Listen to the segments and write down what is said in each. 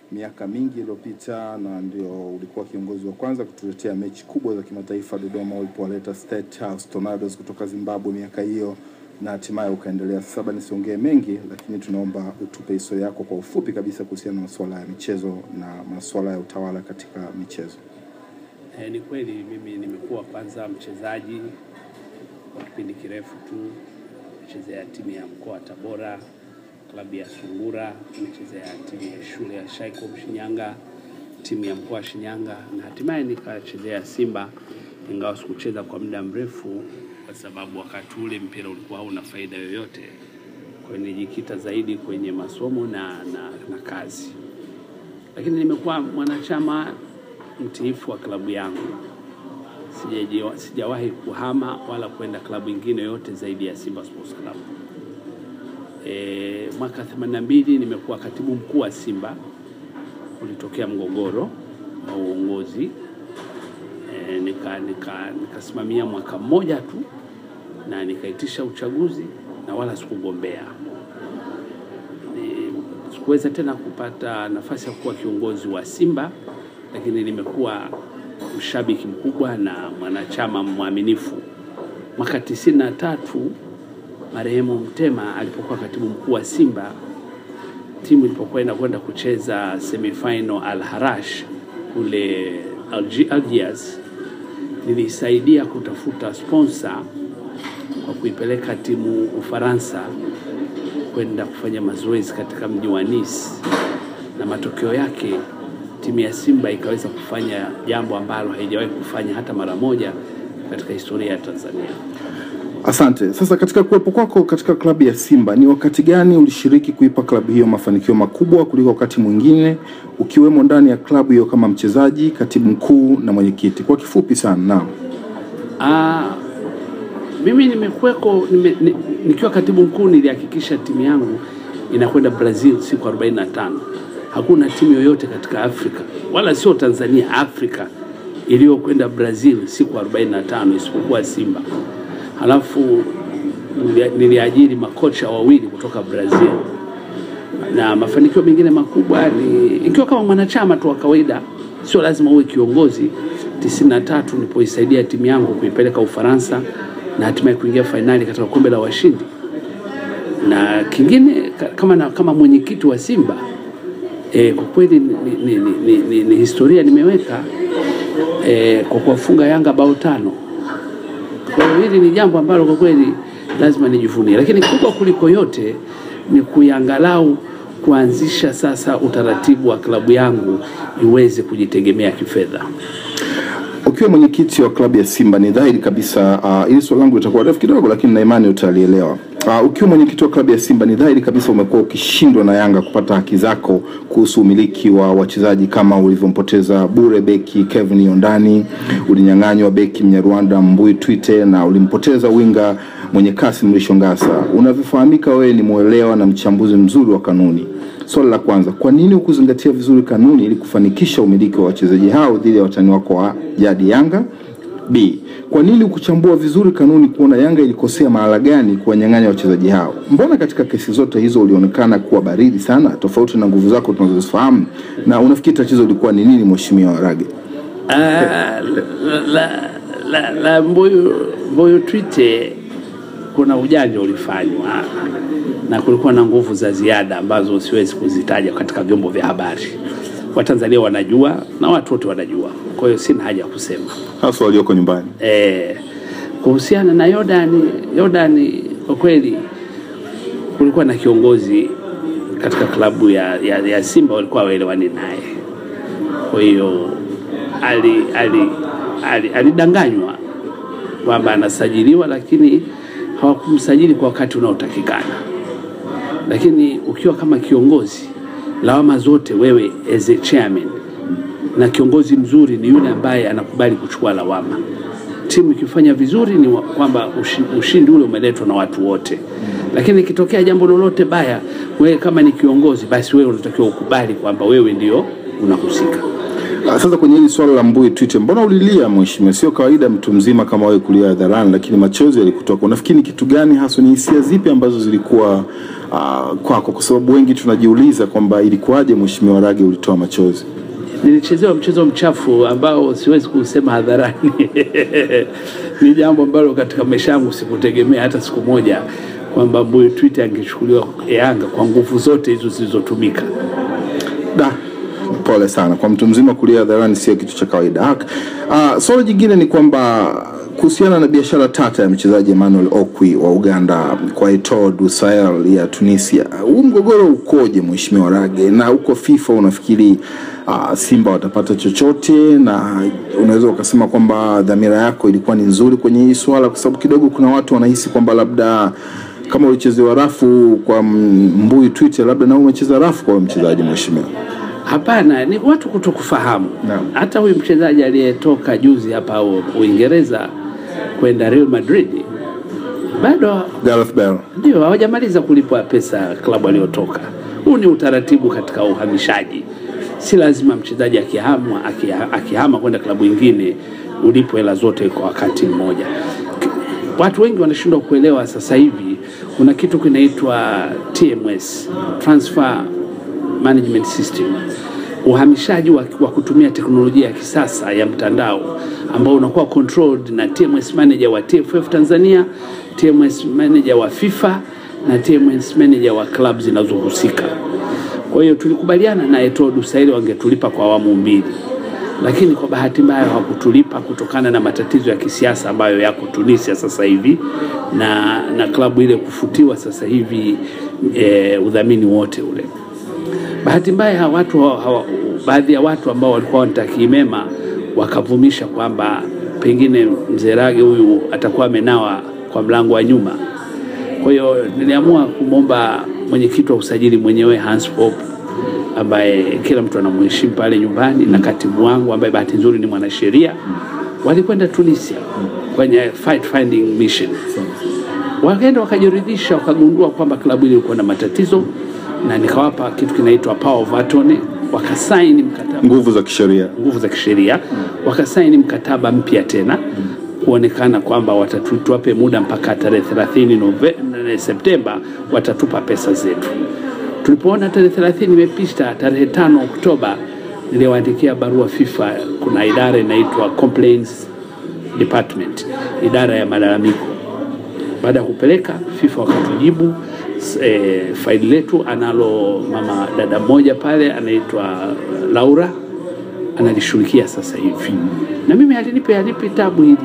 miaka mingi iliyopita, na ndio ulikuwa kiongozi wa kwanza kutuletea mechi kubwa za kimataifa Dodoma ulipowaleta State House Tornadoes kutoka Zimbabwe miaka hiyo, na hatimaye ukaendelea. Sasa nisiongee mengi, lakini tunaomba utupe historia yako kwa ufupi kabisa kuhusiana na masuala ya michezo na masuala ya utawala katika michezo. E, ni kweli mimi nimekuwa kwanza mchezaji kwa kipindi kirefu tu, nimechezea timu ya mkoa wa Tabora, klabu ya Sungura, nimechezea timu ya shule ya Shaikom Shinyanga, timu ya mkoa wa Shinyanga na hatimaye nikachezea Simba, ingawa sikucheza kwa muda mrefu kwa sababu wakati ule mpira ulikuwa hauna faida yoyote. Kwa hiyo nilijikita zaidi kwenye masomo na, na, na kazi, lakini nimekuwa mwanachama mtiifu wa klabu yangu. Sijajiwa- Sijawahi kuhama wala kwenda klabu ingine yote zaidi ya Simba Sports Club. E, mwaka 82 nimekuwa katibu mkuu wa Simba, ulitokea mgogoro wa uongozi e, nika, nika, nikasimamia mwaka mmoja tu na nikaitisha uchaguzi na wala sikugombea. Ni- Sikuweza tena kupata nafasi ya kuwa kiongozi wa Simba, lakini nimekuwa mshabiki mkubwa na mwanachama mwaminifu. Mwaka tisini na tatu marehemu Mtema alipokuwa katibu mkuu wa Simba, timu ilipokuwa inakwenda kucheza semifinal Al Harash kule Algi- Algiers, nilisaidia kutafuta sponsor kwa kuipeleka timu Ufaransa kwenda kufanya mazoezi katika mji wa Nice, na matokeo yake timu ya Simba ikaweza kufanya jambo ambalo haijawahi kufanya hata mara moja katika historia ya Tanzania. Asante. Sasa katika kuwepo kwako katika klabu ya Simba, ni wakati gani ulishiriki kuipa klabu hiyo mafanikio makubwa kuliko wakati mwingine, ukiwemo ndani ya klabu hiyo kama mchezaji, katibu mkuu na mwenyekiti? Kwa kifupi sana. Naam. Ah, mimi nimekuweko nime, ni, nikiwa katibu mkuu nilihakikisha timu yangu inakwenda Brazil siku 45. Hakuna timu yoyote katika Afrika wala sio Tanzania, Afrika iliyokwenda Brazil siku 45 isipokuwa Simba. Halafu nilia- niliajiri makocha wawili kutoka Brazil na mafanikio mengine makubwa ni ikiwa kama mwanachama tu wa kawaida, sio lazima uwe kiongozi. 93 nilipoisaidia timu yangu kuipeleka Ufaransa na hatimaye kuingia fainali katika kombe la washindi, na kingine ka- kama, na, kama mwenyekiti wa Simba e, kwa kweli ni, ni, ni, ni, ni, ni historia nimeweka e, kwa kuwafunga Yanga bao tano. Kwa hiyo hili ni jambo ambalo kwa kweli lazima nijivunie, lakini kubwa kuliko yote ni kuiangalau kuanzisha sasa utaratibu wa klabu yangu iweze kujitegemea kifedha. Ukiwa mwenyekiti wa klabu ya Simba ni dhahiri kabisa uh, ili swali langu litakuwa refu kidogo, lakini na imani utalielewa. Uh, ukiwa mwenyekiti wa klabu ya Simba ni dhahiri kabisa umekuwa ukishindwa na Yanga kupata haki zako kuhusu umiliki wa wachezaji kama ulivyompoteza bure beki Kevin Yondani, ulinyang'anywa beki Mnyarwanda Mbui Twite na ulimpoteza winga mwenye kasi Mrisho Ngasa. Unavyofahamika wewe ni mwelewa na mchambuzi mzuri wa kanuni. Swali la kwanza, kwa nini hukuzingatia vizuri kanuni ili kufanikisha umiliki wa wachezaji hao dhidi ya watani wako wa jadi Yanga? B, kwa nini hukuchambua vizuri kanuni kuona Yanga ilikosea mahala gani kuwanyang'anya wachezaji hao? Mbona katika kesi zote hizo ulionekana kuwa baridi sana, tofauti na nguvu zako tunazozifahamu? Na unafikiri tatizo lilikuwa ni nini, Mheshimiwa Rage? Ah, la, la, la, la Mbuyu, Mbuyu Twite kuna ujanja ulifanywa na kulikuwa na nguvu za ziada ambazo siwezi kuzitaja katika vyombo vya habari. Watanzania wanajua na watu wote wanajua, kwa hiyo sina haja ya kusema. Hasa walioko nyumbani. Eh, kuhusiana na Yordani, Yordani kwa kweli kulikuwa na kiongozi katika klabu ya, ya, ya Simba walikuwa waelewani naye, kwa hiyo ali, ali, ali, alidanganywa kwamba anasajiliwa, lakini hawakumsajili kwa wakati unaotakikana. Lakini ukiwa kama kiongozi, lawama zote wewe as a chairman, na kiongozi mzuri ni yule ambaye anakubali kuchukua lawama. Timu ikifanya vizuri ni wa- kwamba ushi- ushindi ule umeletwa na watu wote, lakini ikitokea jambo lolote baya, wewe kama ni kiongozi, basi wewe unatakiwa ukubali kwamba wewe ndio unahusika. Ah, Sasa kwenye hili swala la Mbuyi Twitter, mbona ulilia mheshimiwa? Sio kawaida mtu mzima kama wewe kulia hadharani, lakini machozi yalikutoka. Unafikiri ni kitu gani hasa, ni hisia zipi ambazo zilikuwa uh, kwako? Kwa sababu wengi tunajiuliza kwamba ilikuwaje mheshimiwa Rage ulitoa machozi. nilichezewa mchezo mchafu ambao siwezi kusema hadharani. ni jambo ambalo katika maisha yangu sikutegemea hata siku moja kwamba Mbuyi Twitter angechukuliwa Yanga kwa nguvu zote hizo zilizotumika. Da, pole sana kwa mtu mzima kulia hadharani, sio kitu cha kawaida. Hak- Uh, swala jingine ni kwamba kuhusiana na biashara tata ya mchezaji Emmanuel Okwi wa Uganda kwa Eto'o du Sahel ya Tunisia, huu mgogoro ukoje mheshimiwa Rage? Na huko FIFA unafikiri uh, Simba watapata chochote, na unaweza ukasema kwamba dhamira yako ilikuwa ni nzuri kwenye hii swala, kwa sababu kidogo kuna watu wanahisi kwamba labda kama ulichezewa rafu kwa Mbuyi Twitter, labda na wewe umecheza rafu kwa huyo mchezaji mheshimiwa. Hapana, ni watu kutokufahamu. Naam. Hata huyu mchezaji aliyetoka juzi hapa U- Uingereza kwenda Real Madrid bado Gareth Bale. ndio hawajamaliza kulipwa pesa klabu aliyotoka. Huu ni utaratibu katika uhamishaji. Si lazima mchezaji akihama akiha- akihama kwenda klabu ingine ulipwe hela zote kwa wakati mmoja. K- Watu wengi wanashindwa kuelewa sasa hivi kuna kitu kinaitwa TMS, Transfer Management System, uhamishaji wa, wa kutumia teknolojia ya kisasa ya mtandao ambao unakuwa controlled na TMS manager wa TFF Tanzania, TMS manager wa FIFA na TMS manager wa club zinazohusika. Kwa hiyo tulikubaliana na Eto'o du Sahel wangetulipa kwa awamu mbili, lakini kwa bahati mbaya hawakutulipa kutokana na matatizo ya kisiasa ambayo yako Tunisia sasa hivi na, na klabu ile kufutiwa sasa hivi e, udhamini wote ule. Bahati mbaya hawa watu hawa, hawa, baadhi ya watu ambao walikuwa wanitakii mema wakavumisha kwamba pengine mzee Rage huyu atakuwa amenawa kwa mlango wa nyuma. Kwa hiyo niliamua kumwomba mwenyekiti wa usajili mwenyewe Hans Pop ambaye kila mtu anamheshimu pale nyumbani na katibu wangu ambaye bahati nzuri ni mwanasheria, walikwenda Tunisia kwenye fight finding mission wakaenda wakajiridhisha, wakagundua kwamba klabu ile ilikuwa na matatizo, na nikawapa kitu kinaitwa power of attorney, wakasaini mkataba Nguvu za kisheria. nguvu za kisheria, wakasaini mkataba mpya tena kuonekana kwamba watatu- tuwape muda mpaka tarehe 30 Nove- Septemba watatupa pesa zetu. Tulipoona tarehe 30 imepita, tarehe tano Oktoba niliwaandikia barua FIFA. Kuna idara inaitwa complaints department, idara ya malalamiko baada ya kupeleka FIFA wakatujibu s- eh, faili letu analo mama dada mmoja pale anaitwa Laura analishughulikia sasa hivi, na mimi alinipe alipi tabu hili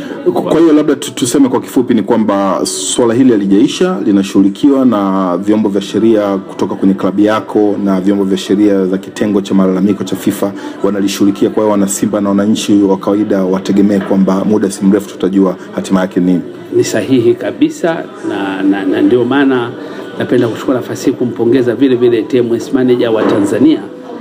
Kwa hiyo labda tu- tuseme kwa kifupi ni kwamba swala hili halijaisha, linashughulikiwa na vyombo vya sheria kutoka kwenye klabu yako na vyombo vya sheria za kitengo cha malalamiko cha FIFA wanalishughulikia. Kwa hiyo wana Simba na wananchi wa kawaida wategemee kwamba muda si mrefu tutajua hatima yake nini. ni sahihi kabisa na, na, na ndio maana napenda kuchukua nafasi hii kumpongeza vile vile TMS manager wa Tanzania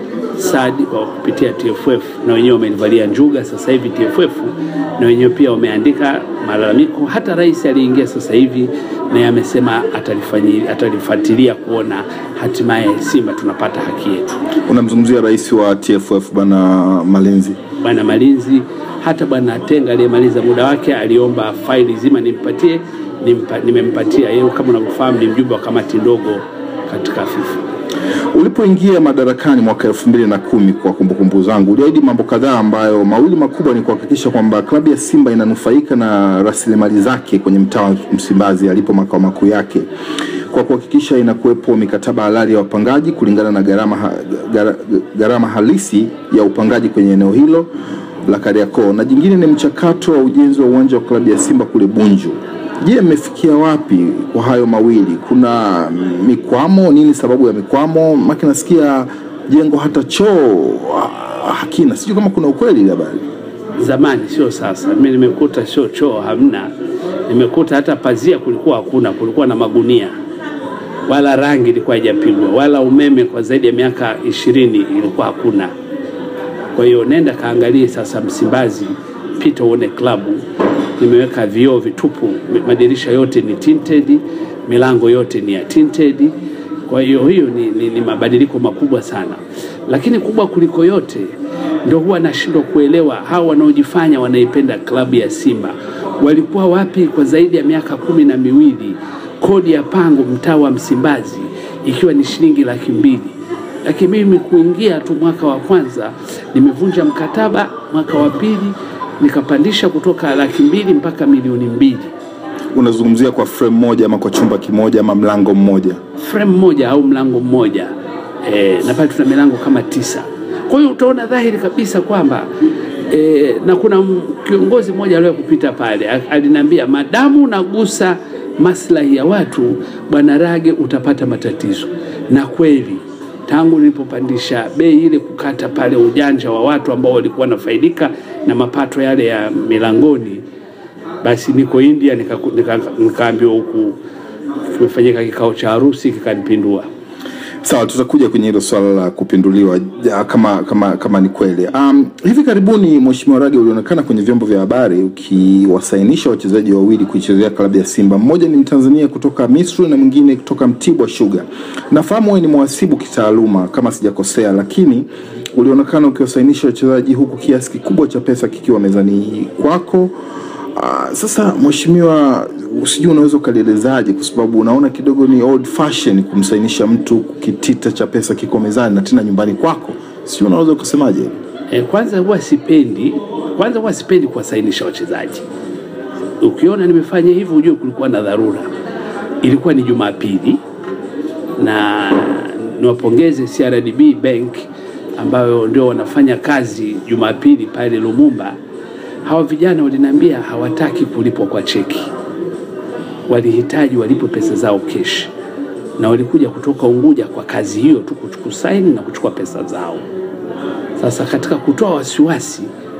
Sadi kwa kupitia TFF na wenyewe wamenivalia njuga sasa hivi TFF na wenyewe pia wameandika malalamiko. Hata rais aliingia sasa hivi naye amesema atalifanyi- atalifuatilia kuona hatimaye Simba tunapata haki yetu. Unamzungumzia rais wa TFF bwana Malinzi. Bwana Malinzi, hata bwana Tenga aliyemaliza muda wake aliomba faili zima nimpatie, nimpa, nimempatia yeye. Kama unavyofahamu ni mjumbe wa kamati ndogo katika FIFA. Ulipoingia madarakani mwaka elfu mbili na kumi kwa kumbukumbu zangu, uliahidi mambo kadhaa ambayo mawili makubwa ni kuhakikisha kwamba klabu ya Simba inanufaika na rasilimali zake kwenye mtaa wa Msimbazi alipo makao makuu yake kwa kuhakikisha inakuwepo mikataba halali ya wapangaji kulingana na gharama, ha, gara- gharama halisi ya upangaji kwenye eneo hilo la Kariakoo, na jingine ni mchakato wa ujenzi wa uwanja wa klabu ya Simba kule Bunju. Je, mmefikia wapi kwa hayo mawili? Kuna mikwamo? Nini sababu ya mikwamo? Maki nasikia jengo hata choo ah, hakina, sijui kama kuna ukweli ile habari. Zamani sio sasa. Mimi nimekuta sio choo hamna, nimekuta hata pazia kulikuwa hakuna, kulikuwa na magunia, wala rangi ilikuwa haijapigwa, wala umeme kwa zaidi ya miaka ishirini ilikuwa hakuna. Kwa hiyo nenda kaangalie sasa Msimbazi, pita uone klabu. Nimeweka vioo vitupu, madirisha yote ni tinted, milango yote ni ya tinted. Kwa hiyo hiyo ni, ni, ni mabadiliko makubwa sana, lakini kubwa kuliko yote ndio huwa nashindwa kuelewa hao wanaojifanya wanaipenda klabu ya Simba walikuwa wapi kwa zaidi ya miaka kumi na miwili, kodi ya pango mtaa wa Msimbazi ikiwa ni shilingi laki mbili lakini mimi kuingia tu mwaka wa kwanza nimevunja mkataba, mwaka wa pili nikapandisha kutoka laki mbili mpaka milioni mbili Unazungumzia kwa frame moja ama kwa chumba kimoja ama mlango mmoja? frame moja au mlango mmoja e, na pale tuna milango kama tisa. Kwa hiyo utaona dhahiri kabisa kwamba e, na kuna m- kiongozi mmoja aliwahi kupita pale a- aliniambia, madamu unagusa maslahi ya watu, bwana Rage, utapata matatizo. Na kweli tangu nilipopandisha bei ile, kukata pale ujanja wa watu ambao walikuwa wanafaidika na mapato yale ya milangoni, basi niko India nikaku- nika- nikaambiwa huku kimefanyika kikao cha harusi kikanipindua. Sawa, tutakuja kwenye hilo swala la kupinduliwa ja, kama kama kama ni kweli. Um, hivi karibuni Mheshimiwa Rage ulionekana kwenye vyombo vya habari ukiwasainisha wachezaji wawili kuichezea klabu ya Simba. Mmoja ni Mtanzania kutoka Misri na mwingine kutoka Mtibwa Sugar. Nafahamu wewe ni mhasibu kitaaluma kama sijakosea, lakini ulionekana ukiwasainisha wachezaji huku kiasi kikubwa cha pesa kikiwa mezani kwako. Uh, sasa mheshimiwa, sijui unaweza ukalielezaje, kwa sababu unaona kidogo ni old fashion kumsainisha mtu kitita cha pesa kiko mezani na tena nyumbani kwako, sijui unaweza ukasemaje? E, kwanza huwa sipendi kwanza huwa sipendi kuwasainisha wachezaji. Ukiona nimefanya hivyo ujue kulikuwa na dharura. Ilikuwa ni Jumapili na niwapongeze CRDB Bank ambayo ndio wanafanya kazi Jumapili pale Lumumba. Hawa vijana waliniambia hawataki kulipwa kwa cheki, walihitaji walipwe pesa zao kesh, na walikuja kutoka Unguja kwa kazi hiyo tu, kuchukua saini na kuchukua pesa zao. Sasa katika kutoa wasiwasi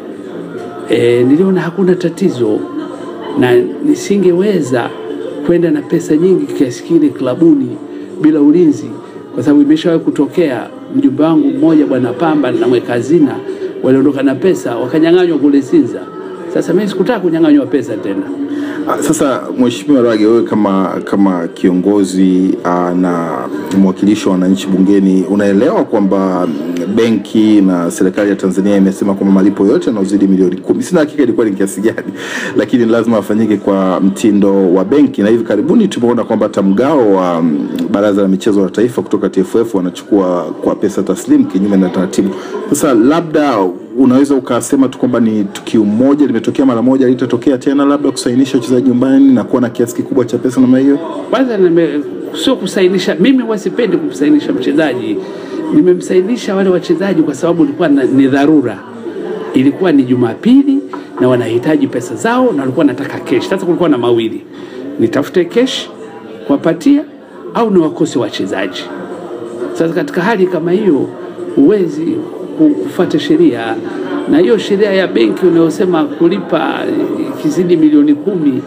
e, niliona hakuna tatizo na nisingeweza kwenda na pesa nyingi kiasi kile klabuni bila ulinzi, kwa sababu imeshawahi kutokea. Mjumbe wangu mmoja bwana Pamba na mweka hazina waliondoka na pesa wakanyang'anywa kule Sinza. Sasa mimi sikutaka kunyang'anywa pesa tena. Ah, Sasa Mheshimiwa Rage, wewe kama kama kiongozi ah, na mwakilishi wa wananchi bungeni, unaelewa kwamba mm, benki na serikali ya Tanzania imesema kwamba malipo yote yanayozidi milioni kumi, sina hakika ilikuwa ni kiasi gani, lakini lazima afanyike kwa mtindo wa benki, na hivi karibuni tumeona kwamba hata mgao wa mm, Baraza la Michezo la Taifa kutoka TFF wanachukua kwa pesa taslim kinyume na taratibu. Sasa labda unaweza ukasema tu kwamba ni tukio moja limetokea mara moja, litatokea tena, labda kusainisha wachezaji nyumbani na kuwa na kiasi kikubwa cha pesa namna hiyo. Kwanza nime- sio kusainisha, mimi huwa sipendi kumsainisha mchezaji. Nimemsainisha wale wachezaji kwa sababu ilikuwa na- ni dharura, ilikuwa ni Jumapili na wanahitaji pesa zao na walikuwa nataka kesh. Sasa kulikuwa na mawili, nitafute kesh kuwapatia au niwakose wachezaji. Sasa katika hali kama hiyo huwezi ku- kufuata sheria, na hiyo sheria ya benki unayosema kulipa ikizidi milioni kumi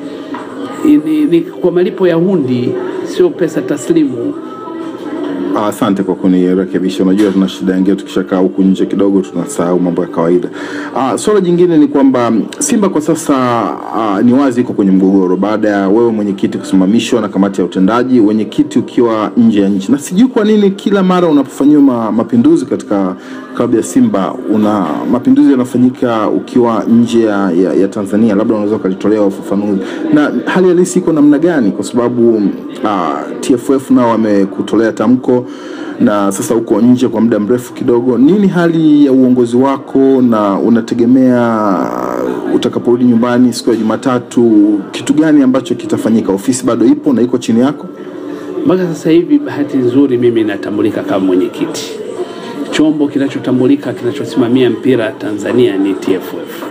ni, ni kwa malipo ya hundi, sio pesa taslimu. Ah, Asante kwa kunirekebisha. Unajua tuna shida ingine, tukishakaa huku nje kidogo tunasahau mambo ya kawaida. Ah, swala jingine ni kwamba mm, Simba kwa sasa ah, ni wazi iko kwenye mgogoro baada ya wewe mwenyekiti kusimamishwa na kamati ya utendaji, wenyekiti ukiwa nje ya nchi, na sijui kwa nini kila mara unapofanyiwa ma, mapinduzi katika klabu ya Simba una mapinduzi yanafanyika ukiwa nje ya, ya, ya Tanzania. Labda unaweza ukalitolea ufafanuzi na hali halisi iko namna gani, kwa sababu ah, TFF nao wamekutolea tamko na sasa uko nje kwa muda mrefu kidogo. Nini hali ya uongozi wako na unategemea utakaporudi nyumbani siku ya Jumatatu, kitu gani ambacho kitafanyika? Ofisi bado ipo na iko chini yako? Mpaka sasa hivi, bahati nzuri, mimi natambulika kama mwenyekiti. Chombo kinachotambulika kinachosimamia mpira Tanzania ni TFF.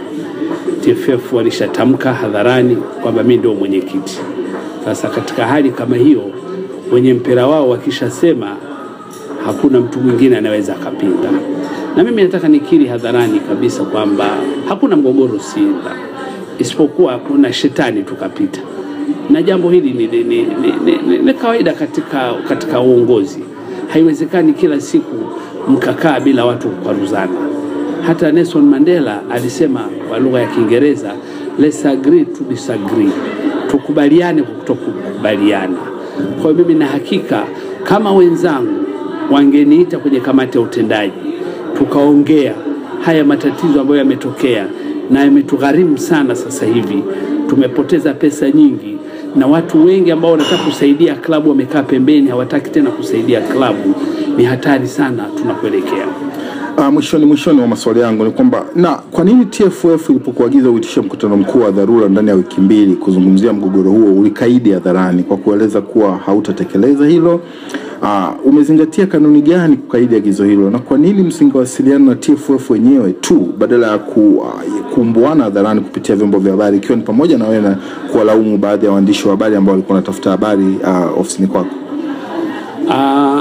TFF walishatamka hadharani kwamba mimi ndio mwenyekiti. Sasa katika hali kama hiyo, wenye mpira wao wakishasema, hakuna mtu mwingine anaweza akapinga. Na mimi nataka nikiri hadharani kabisa kwamba hakuna mgogoro Simba, isipokuwa kuna shetani tukapita, na jambo hili ni, ni, ni, ni, ni, ni, ni kawaida katika, katika uongozi. Haiwezekani kila siku mkakaa bila watu kukwaruzana. Hata Nelson Mandela alisema kwa lugha ya Kiingereza, let's agree to disagree, tukubaliane kwa kutokukubaliana. Kwa hiyo mimi na hakika kama wenzangu wangeniita kwenye kamati ya utendaji tukaongea haya matatizo ambayo yametokea na yametugharimu sana sasa hivi. Tumepoteza pesa nyingi na watu wengi ambao wanataka kusaidia klabu wamekaa pembeni, hawataki tena kusaidia klabu. Ni hatari sana tunakuelekea. Uh, mwishoni mwishoni wa maswali yangu ni kwamba na kwa nini TFF ilipokuagiza uitishe mkutano mkuu wa dharura ndani ya wiki mbili kuzungumzia mgogoro huo ulikaidi hadharani kwa kueleza kuwa hautatekeleza hilo? Uh, umezingatia kanuni gani kukaidi agizo hilo, na kwa nini msingewasiliana na TFF wenyewe tu badala ya ku, uh, kuumbuana hadharani kupitia vyombo vya habari, ikiwa ni pamoja na wewe na kuwalaumu baadhi ya waandishi wa habari ambao walikuwa wanatafuta habari uh, ofisini kwako? Uh,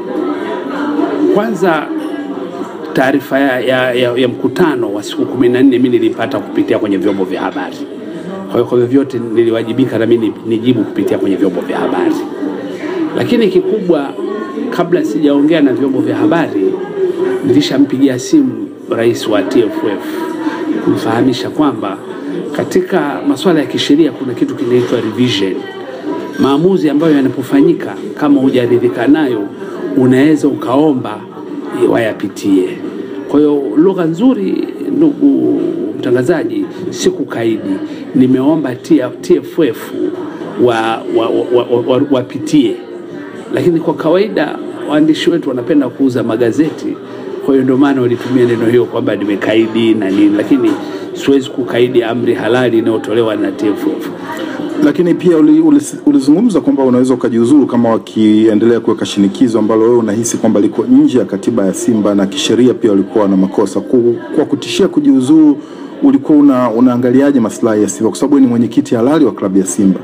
kwanza taarifa ya, ya, ya, ya mkutano wa siku kumi na nne mi nilipata kupitia kwenye vyombo vya habari. Kwa hiyo kwa vyovyote niliwajibika na mimi nijibu kupitia kwenye vyombo vya habari, lakini kikubwa, kabla sijaongea na vyombo vya habari, nilishampigia simu rais wa TFF kumfahamisha kwamba katika masuala ya kisheria kuna kitu kinaitwa revision. Maamuzi ambayo yanapofanyika kama hujaridhika nayo, unaweza ukaomba wayapitie. Kwa hiyo lugha nzuri, ndugu mtangazaji, si kukaidi. Nimeomba TFF wa, wa, wa, wa, wa, wapitie, lakini kwa kawaida waandishi wetu wanapenda kuuza magazeti, kwa hiyo ndio maana walitumia neno hiyo kwamba nimekaidi na nini, lakini siwezi kukaidi amri halali inayotolewa na TFF lakini pia ulizungumza kwamba unaweza ukajiuzuru kama wakiendelea kuweka shinikizo ambalo wewe unahisi kwamba liko nje ya katiba ya Simba na kisheria pia walikuwa na makosa. Kwa kutishia kujiuzuru, ulikuwa una, unaangaliaje maslahi ya Simba kwa sababu ni mwenyekiti halali wa klabu ya Simba?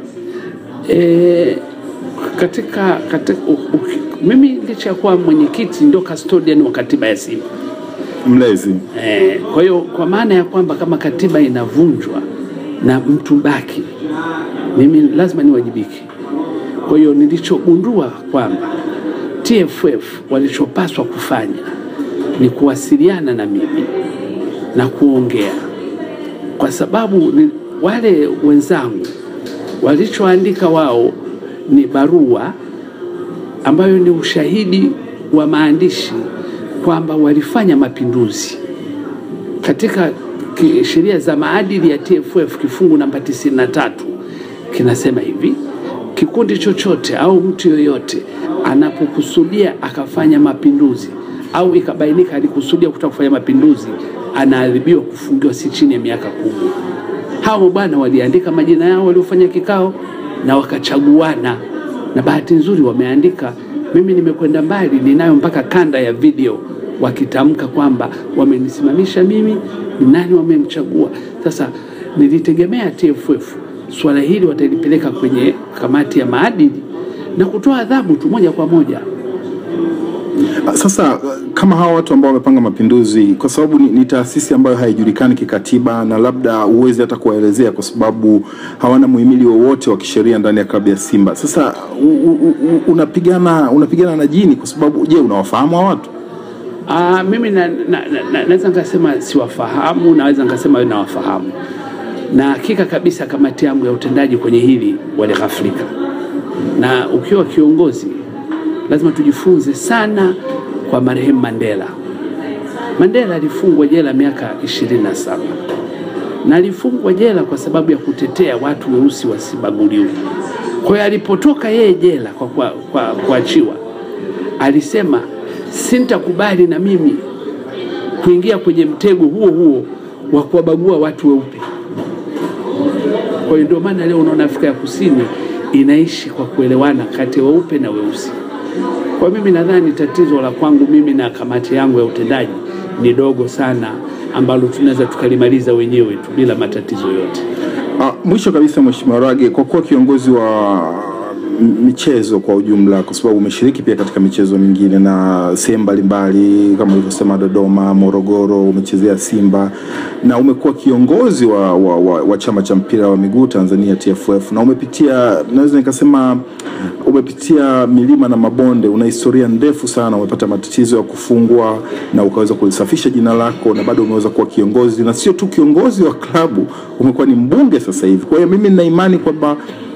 E, katika, katika u, u, mimi licha ya kuwa mwenyekiti ndio custodian wa katiba ya Simba mlezi. E, kwa hiyo kwa maana ya kwamba kama katiba inavunjwa na mtu baki mimi lazima niwajibike. Kwa hiyo nilichogundua kwamba TFF walichopaswa kufanya ni kuwasiliana na mimi na kuongea, kwa sababu ni wale wenzangu walichoandika wao ni barua ambayo ni ushahidi wa maandishi kwamba walifanya mapinduzi katika sheria za maadili ya TFF kifungu namba 93 kinasema hivi: kikundi chochote au mtu yoyote anapokusudia akafanya mapinduzi au ikabainika alikusudia kutaka kufanya mapinduzi, anaadhibiwa kufungiwa si chini ya miaka kumi. Hao bwana waliandika majina yao waliofanya kikao na wakachaguana, na bahati nzuri wameandika. Mimi nimekwenda mbali, ninayo mpaka kanda ya video wakitamka kwamba wamenisimamisha mimi, ni nani wamemchagua. Sasa nilitegemea TFF swala hili watalipeleka kwenye kamati ya maadili na kutoa adhabu tu moja kwa moja. Sasa kama hawa watu ambao wamepanga mapinduzi, kwa sababu ni, ni taasisi ambayo haijulikani kikatiba na labda huwezi hata kuwaelezea kwa sababu hawana muhimili wowote wa kisheria ndani ya klabu ya Simba. Sasa u, u, u, unapigana unapigana na jini kwa sababu, je, unawafahamu hawa watu? Aa, mimi na, na, na, na, naweza nikasema siwafahamu, naweza nikasema nawafahamu na hakika kabisa kamati yangu ya utendaji kwenye hili walighaflika, na ukiwa kiongozi lazima tujifunze sana kwa marehemu Mandela. Mandela alifungwa jela miaka ishirini na saba na alifungwa jela kwa sababu ya kutetea watu weusi wasibaguliwe. Kwa hiyo alipotoka yeye jela kwa kuachiwa, kwa, kwa alisema sintakubali na mimi kuingia kwenye mtego huo huo wa kuwabagua watu weupe. Kwa hiyo ndio maana leo unaona Afrika ya Kusini inaishi kwa kuelewana kati ya weupe na weusi. Kwa mimi nadhani tatizo la kwangu mimi na kamati yangu ya utendaji ni dogo sana, ambalo tunaweza tukalimaliza wenyewe tu bila matatizo yote. Ah, mwisho kabisa, Mheshimiwa Rage, kwa kuwa kiongozi wa michezo kwa ujumla, kwa sababu umeshiriki pia katika michezo mingine na sehemu mbalimbali kama ulivyosema Dodoma, Morogoro, umechezea Simba na umekuwa kiongozi wa, wa, wa, wa chama cha mpira wa miguu Tanzania TFF, na umepitia naweza nikasema umepitia milima na mabonde, una historia ndefu sana, umepata matatizo ya kufungwa na ukaweza kulisafisha jina lako, na bado umeweza kuwa kiongozi, na sio tu kiongozi wa klabu, umekuwa ni mbunge sasa hivi. Kwa hiyo mimi nina imani kwamba uko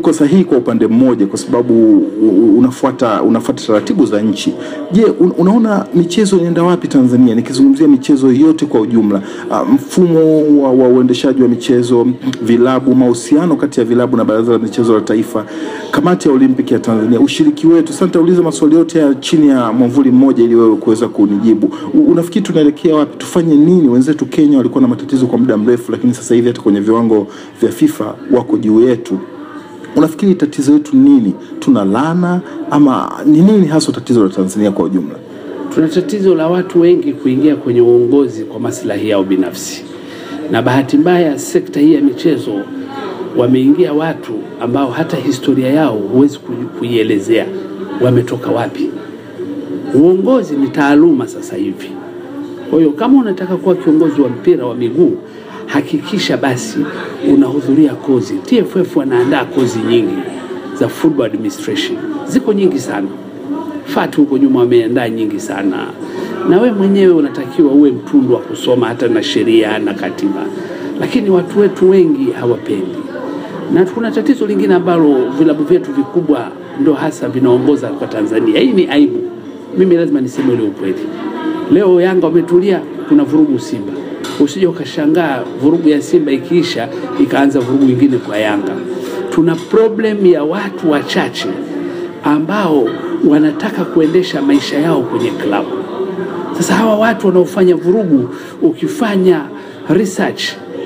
uko sahihi kwa upande mmoja, kwa sababu u- u- unafuata unafuata taratibu za nchi. Je, un, unaona michezo inaenda wapi Tanzania? Nikizungumzia michezo yote kwa ujumla, uh, mfumo wa, wa uendeshaji wa michezo, vilabu, mahusiano kati ya vilabu na Baraza la Michezo la Taifa, kamati ya Olimpiki ya Tanzania, ushiriki wetu. Sasa nitauliza maswali yote ya chini ya mwamvuli mmoja ili wewe kuweza kunijibu. U- Unafikiri tunaelekea wapi? Tufanye nini? Wenzetu Kenya walikuwa na matatizo kwa muda mrefu, lakini sasa hivi hata kwenye viwango vya FIFA wako juu yetu. Unafikiri tatizo letu nini? Tuna lana ama ni nini hasa tatizo la Tanzania kwa ujumla? Tuna tatizo la watu wengi kuingia kwenye uongozi kwa maslahi yao binafsi, na bahati mbaya sekta hii ya michezo wameingia watu ambao hata historia yao huwezi kui- kuielezea wametoka wapi. Uongozi ni taaluma sasa hivi. Kwa hiyo kama unataka kuwa kiongozi wa mpira wa miguu, hakikisha basi unahudhuria kozi. TFF wanaandaa kozi nyingi za football administration, ziko nyingi sana. FAT huko nyuma wameandaa nyingi sana, na we mwenyewe unatakiwa uwe mtundu wa kusoma hata na sheria na katiba, lakini watu wetu wengi hawapendi. Na kuna tatizo lingine ambalo vilabu vyetu vikubwa ndo hasa vinaongoza kwa Tanzania. Hii ni aibu, mimi lazima niseme ule ukweli. Leo Yanga wametulia, kuna vurugu Simba. Usije ukashangaa vurugu ya Simba ikiisha ikaanza vurugu nyingine kwa Yanga. Tuna problem ya watu wachache ambao wanataka kuendesha maisha yao kwenye klabu. Sasa hawa watu wanaofanya vurugu, ukifanya research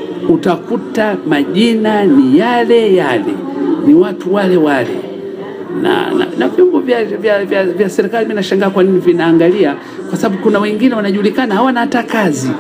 utakuta majina ni yale yale, ni watu wale wale na, na, na vyombo vya, vya, vya, vya serikali. Mimi nashangaa kwa nini vinaangalia, kwa sababu kuna wengine wanajulikana hawana hata kazi.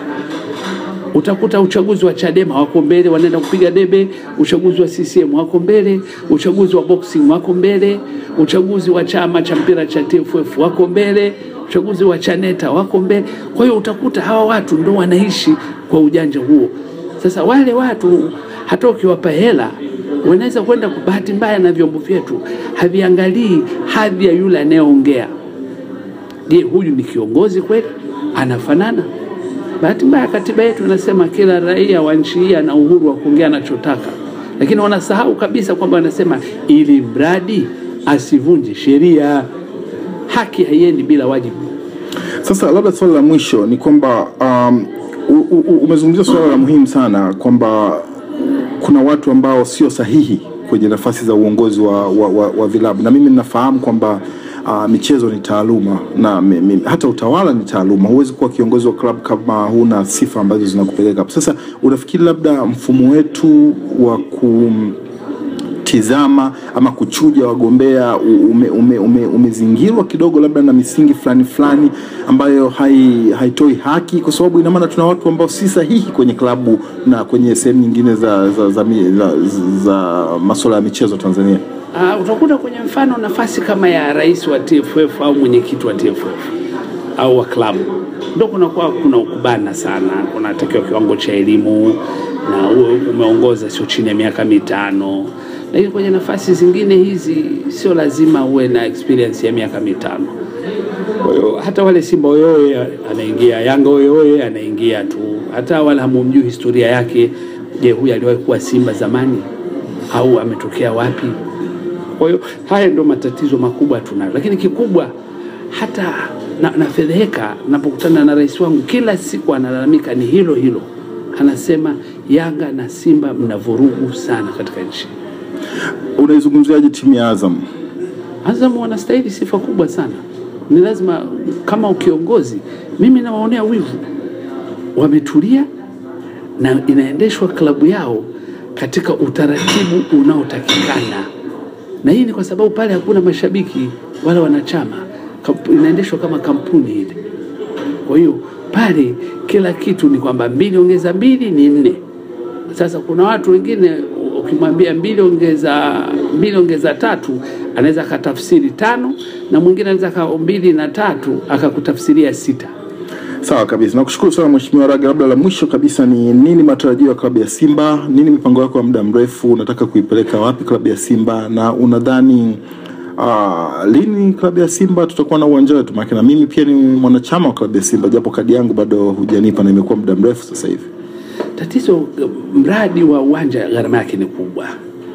Utakuta uchaguzi wa Chadema wako mbele, wanaenda kupiga debe. Uchaguzi wa CCM wako mbele, uchaguzi wa boxing wako mbele, uchaguzi wa chama cha mpira cha TFF wako mbele, uchaguzi wa Chaneta wako mbele. Kwa hiyo utakuta hawa watu ndo wanaishi kwa ujanja huo. Sasa wale watu hata ukiwapa hela wanaweza kwenda kwa bahati mbaya, na vyombo vyetu haviangalii hadhi ya yule anayeongea. Je, huyu ni kiongozi kweli? Anafanana? Bahati mbaya katiba yetu inasema kila raia wa nchi hii ana uhuru wa kuongea anachotaka, lakini wanasahau kabisa kwamba wanasema ili mradi asivunje sheria. Haki haiendi bila wajibu. Sasa labda swali la mwisho ni kwamba um, u- u- umezungumzia swala la muhimu sana kwamba kuna watu ambao sio sahihi kwenye nafasi za uongozi wa, wa, wa, wa vilabu na mimi ninafahamu kwamba uh, michezo ni taaluma na mi, mi, hata utawala ni taaluma. Huwezi kuwa kiongozi wa klabu kama huna sifa ambazo zinakupeleka hapo. Sasa unafikiri labda mfumo wetu wa ku tizama ama kuchuja wagombea ume, ume, ume, umezingirwa kidogo labda na misingi fulani fulani ambayo hai, haitoi haki, kwa sababu ina maana tuna watu ambao si sahihi kwenye klabu na kwenye sehemu nyingine za, za, za, za, za, za masuala ya michezo Tanzania. Uh, utakuta kwenye mfano nafasi kama ya rais wa TFF au mwenyekiti wa TFF au wa klabu ndo kunakuwa kuna ukubana sana, kunatakiwa kiwango cha elimu na uwe umeongoza sio chini ya miaka mitano, lakini kwenye nafasi zingine hizi sio lazima uwe na experience ya miaka mitano. Kwa hiyo hata wale Simba oyoye anaingia, Yanga oyoye anaingia tu, hata wala hamumjui historia yake. Je, huyu aliwahi kuwa Simba zamani au ametokea wapi? Kwa hiyo haya ndio matatizo makubwa tunayo, lakini kikubwa hata na, nafedheheka napokutana na rais wangu, kila siku analalamika ni hilo hilo, anasema Yanga na Simba mna vurugu sana katika nchi. Unaizungumziaje timu ya Azam? Azam wanastahili sifa kubwa sana, ni lazima kama ukiongozi, mimi nawaonea wivu, wametulia na inaendeshwa klabu yao katika utaratibu unaotakikana, na hii ni kwa sababu pale hakuna mashabiki wala wanachama, Kamp- inaendeshwa kama kampuni ile. Kwa hiyo pale kila kitu ni kwamba mbili ongeza mbili ni nne. Sasa kuna watu wengine ukimwambia mbili ongeza mbili ongeza tatu anaweza akatafsiri tano, na mwingine anaweza ka mbili na tatu akakutafsiria sita. Sawa kabisa, nakushukuru sana Mheshimiwa Raga. Labda la mwisho kabisa ni nini matarajio ya klabu ya Simba? Nini mipango yako ya muda mrefu? Unataka kuipeleka wapi klabu ya Simba, na unadhani uh, lini klabu ya Simba tutakuwa na uwanja wetu? Maana na mimi pia ni mwanachama wa klabu ya Simba, japo kadi yangu bado hujanipa na imekuwa muda mrefu sasa hivi. Tatizo mradi wa uwanja gharama yake ni kubwa,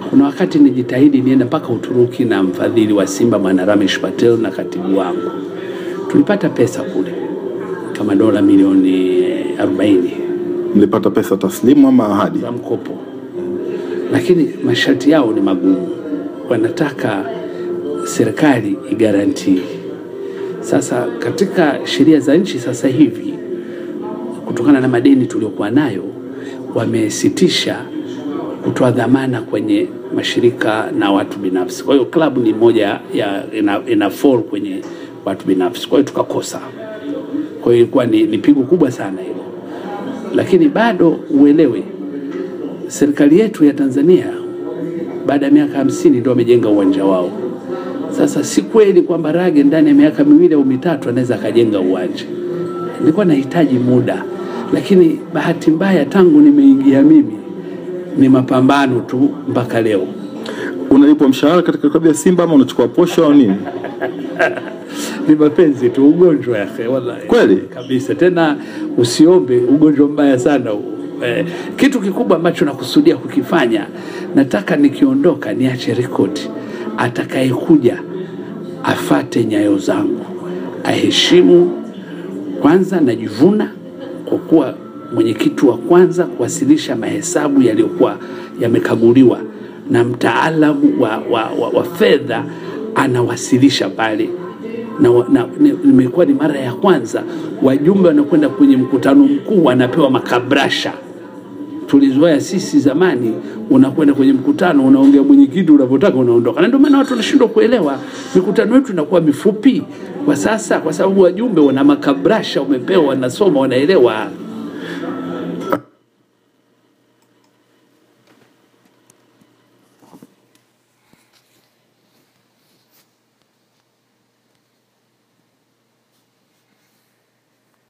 kuna wakati nijitahidi nienda mpaka Uturuki na mfadhili wa Simba Bwana Ramesh Patel na katibu wangu, tulipata pesa kule kama dola milioni 40 Mlipata pesa taslimu ama ahadi? za mkopo, lakini masharti yao ni magumu, wanataka serikali igarantii. Sasa katika sheria za nchi sasa hivi, kutokana na madeni tuliokuwa nayo, wamesitisha kutoa dhamana kwenye mashirika na watu binafsi. Kwa hiyo klabu ni moja ya ina, ina fall kwenye watu binafsi, kwa hiyo tukakosa. Kwa hiyo ilikuwa ni, ni pigo kubwa sana hilo, lakini bado uelewe, serikali yetu ya Tanzania baada ya miaka hamsini ndio wamejenga uwanja wao. Sasa si kweli kwamba Rage ndani ya miaka miwili au mitatu anaweza akajenga uwanja. Nilikuwa nahitaji muda, lakini bahati mbaya tangu nimeingia mimi ni mapambano tu mpaka leo. Unalipwa mshahara katika klabu ya Simba ama unachukua posho au nini? Ni mapenzi tu, ugonjwa yake, wallahi Kweli? kabisa. Tena usiombe, ugonjwa mbaya sana huu. Eh, kitu kikubwa ambacho nakusudia kukifanya, nataka nikiondoka niache rekodi, atakayekuja afate nyayo zangu, aheshimu kwanza. Najivuna kwa kuwa mwenyekiti wa kwanza kuwasilisha mahesabu yaliyokuwa yamekaguliwa na mtaalamu wa, wa, wa, wa fedha anawasilisha pale na, wa- na ni- nimekuwa ni mara ya kwanza wajumbe wanakwenda kwenye mkutano mkuu wanapewa makabrasha. Tulizoea sisi zamani, unakwenda kwenye mkutano unaongea mwenyekiti unavyotaka unaondoka, na ndio maana watu wanashindwa kuelewa. Mikutano yetu inakuwa mifupi kwa sasa, kwa sababu wajumbe wana makabrasha, umepewa, wanasoma, wanaelewa.